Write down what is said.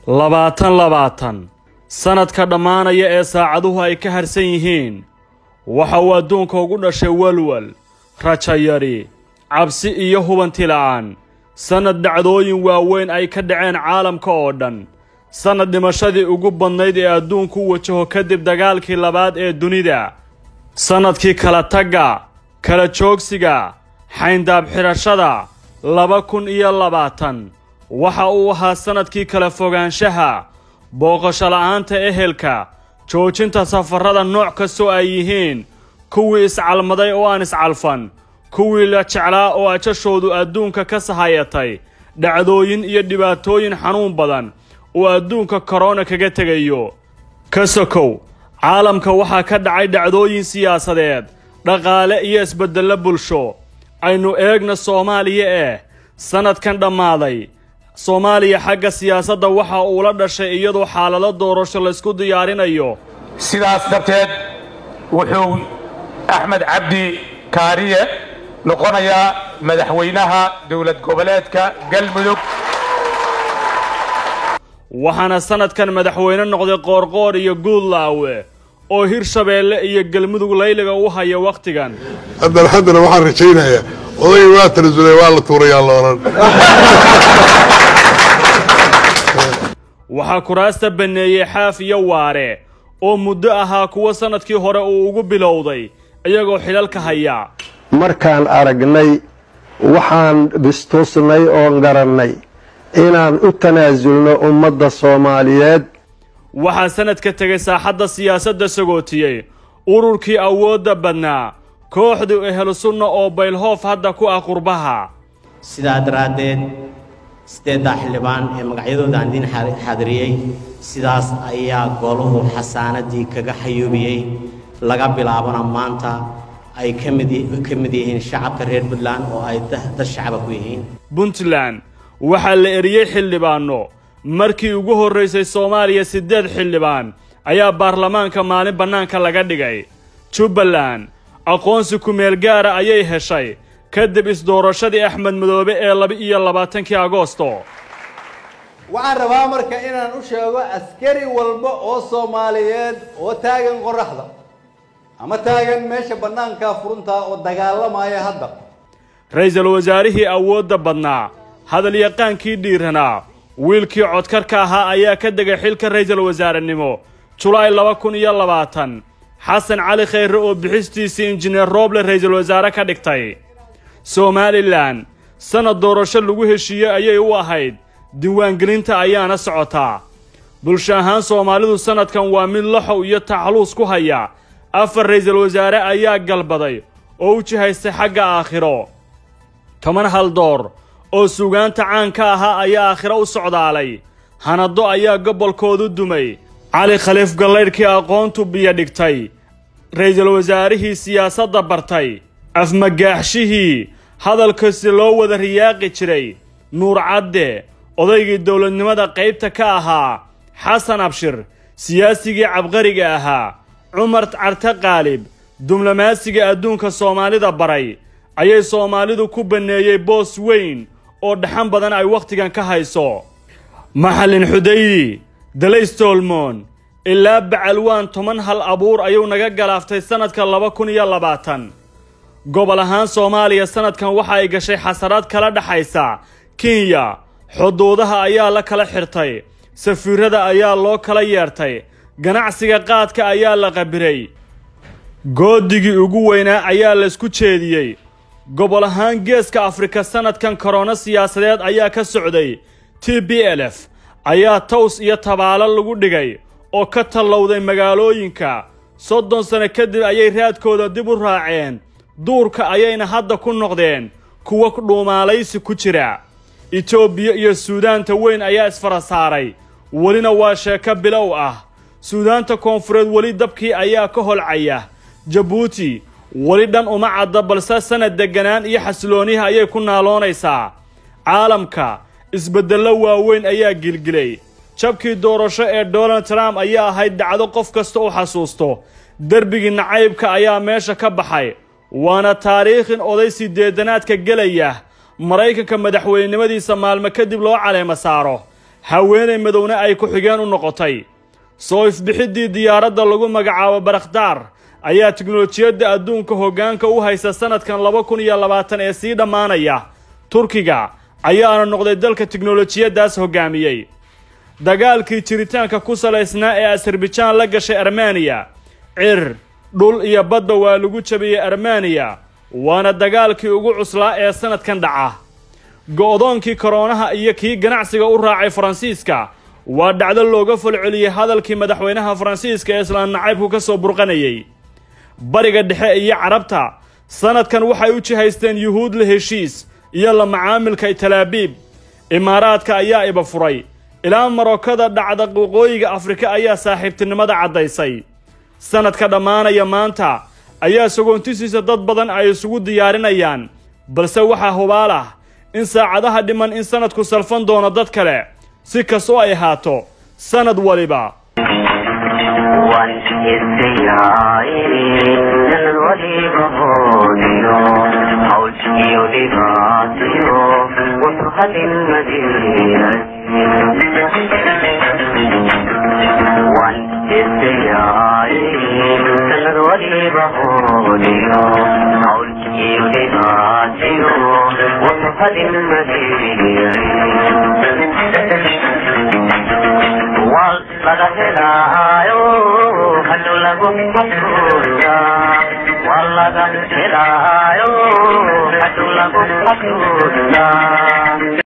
labaatan labaatan sannadka dhammaanaya ee saacaduhu ay ka harsan yihiin waxa uu adduunka ugu dhashay walwal rajayari cabsi iyo hubanti la'aan sannad dhacdooyin waaweyn ay ka dhaceen caalamka oo dhan sannad dhimashadii ugu badnayd ee adduunku u wajaho kadib dagaalkii labaad ee dunida sannadkii kala tagga kala joogsiga xayndaab xidhashada laba kun iyo labaatan waxa uu ahaa sannadkii kala fogaanshaha booqasho la'aanta ehelka joojinta safarrada nooc kastoo ay yihiin kuwii iscalmaday oo aan iscalfan kuwii la jeclaa oo ajashoodu adduunka ka sahayatay dhacdooyin iyo dhibaatooyin xanuun badan oo adduunka korona kaga tegayo ka sokow caalamka waxaa ka dhacay dhacdooyin siyaasadeed dhaqaale iyo isbeddello bulsho aynu eegna soomaaliya eh sannadkan dhammaaday soomaaliya xagga siyaasadda waxa uu la dhashay iyadoo xaalado doorasho laysku diyaarinayo sidaas darteed wuxuu axmed cabdi kaariye noqonayaa madaxweynaha dowlad goboleedka galmudug waxaana sannadkan madaxweyne noqday qoorqoor iyo guudlaawe oo hirshabeelle iyo galmudug layliga u haya wakhtigan haddana haddana waxaan rajaynayaa odayga waa tanasulay waa la tuurayaa loonan waxaa kuraasta banneeyey xaaf iyo waare oo muddo ahaa kuwa sannadkii hore uu ugu bilowday iyagoo xidhalka haya markaan aragnay waxaan bistuusnay oon garannay inaan u tanaasulno ummadda soomaaliyeed waxaa sannadka tegay saaxadda siyaasadda sagootiyey ururkii awoodda badnaa kooxdii ehlu sunna oo baylhoof hadda ku ah qurbaha sidaa daraaddeed siddeeddaa xildhibaan ee magacyadooda aan idiin xaadiriyey sidaas ayaa goluhu xasaanadii kaga xayuubiyey laga bilaabana maanta ay ka mid ka mid yihiin shacabka reer puntland oo ay dad shacaba ku yihiin puntland waxaa la eriyey xildhibaanno markii ugu horraysay soomaaliya siddeed xildhibaan ayaa baarlamaanka maalin bannaanka laga dhigay jubbaland aqoonsi ku-meel gaara ayay heshay kadib isdoorashadii axmed madoobe ee laba-iyo labaatankii agoosto waxaan rabaa marka inaan u sheego askari walba oo soomaaliyeed oo taagan qoraxda ama taagan meesha bannaanka furuntaa oo dagaalamaya hadda ra-iisul wasaarihii awoodda badnaa hadalyaqaankii dhiiranaa wiilkii codkarka ahaa ayaa ka degay xilka ra-iisul wasaarenimo julaay laba kun iyo labaatan xasan cali khayre oo bixistiisii injineer rooble ra-iisul wasaare ka dhigtay somalilan sannad doorasho lagu heshiiyey ayay u ahayd diiwaangelinta ayaana socotaa bulsho ahaan soomaalidu sannadkan waa mid laxow iyo taxluus ku haya afar ra-iisul wasaare ayaa galbaday oo u jihaystay xagga aakhiro toban haldoor oo suugaanta caanka ahaa ayaa aakhiro u socdaalay hanaddo ayaa gobolkoodu dumay cali khaliif gallaydhkii aqoontu biyo dhigtay ra-iisul wasaarihii siyaasadda bartay afmagaaxshihii hadalkasi loo wada riyaaqi jiray nuur cadde odaygii dowladnimada qaybta ka ahaa xasan abshir siyaasigii cabqariga ahaa cumar carte qaalib diblomaasiga adduunka soomaalida baray ayay soomaalidu ku banneeyey boos weyn oo dhaxan badan ay wakhtigan ka hayso maxallin xudaydi dalaystolmon ilaa bacalwaan toban hal abuur ayuu naga galaaftay sannadka laba kun iyo labaatan gobol ahaan soomaaliya sannadkan waxa ay gashay xasaraad kala dhexaysa kenya xuduudaha ayaa la kala xirtay safiirada ayaa loo kala yeertay ganacsiga qaadka ayaa la qabiray goodigii ugu weynaa ayaa laysku jeediyey gobol ahaan geeska afrika sannadkan korona siyaasadeed ayaa ka socday t b l f ayaa taws iyo tabaalo lagu dhigay oo ka tallowday magaalooyinka soddon sano kadib ayay raadkooda dib u raaceen duurka ayayna hadda ku noqdeen kuwa dhuumaalaysi ku jira etoobiya iyo suudaanta weyn ayaa isfara saaray welina waa sheeko bilow ah suudaanta koonfureed weli dabkii ayaa ka holcaya jabuuti weli dhan uma cadda balse sanad degganaan iyo xasilooniha ayay ku naaloonaysaa caalamka isbeddello waaweyn ayaa gilgilay jabkii doorasho ee donald trump ayaa ahayd dhacdo qof kasta u xasuusto derbigii nacaybka ayaa meesha ka baxay waana taariikhin oday sideedanaadka gelaya maraykanka madaxweynenimadiisa maalmo kadib loo caleema saaro haweenay madowna ay ku-xigeen u noqotay soo ifbixiddii diyaaradda lagu magacaabo barakdaar ayaa tiknolojiyadda adduunka hoggaanka u haysta sannadkan laba kun iyo labaatan ee sii dhammaanaya turkiga ayaana noqday dalka tiknolojiyaddaas hoggaamiyey dagaalkii jiritaanka ku salaysnaa ee asarbijaan la gashay armeniya cir dhul iyo badba waa lagu jabiyey armeniya waana dagaalkii ugu cuslaa ee sannadkan dhaca go'doonkii koroonaha iyo kii ganacsiga u raacay faransiiska waa dhacdo looga falceliyey hadalkii madaxweynaha faransiiska ee islaan nacaybku ka soo burqanayey bariga dhexe iyo carabta sannadkan waxay u jihaysteen yuhuud la heshiis iyo la macaamilka talaabiib imaaraadka ayaa iba furay ilaa marokada dhacda waqooyiga afrika ayaa saaxiibtinimada caddaysay sannadka dhammaanaya maanta ayaa sagoontisiisa dad badan ay isugu diyaarinayaan balse waxaa hubaal ah in saacadaha dhiman in sannadku salfan doono dad kale si kastoo ay ahaato sannad waliba laga helaayo hadhow lagu xasuusta waa laga helaayo hadhow lagu xasuusta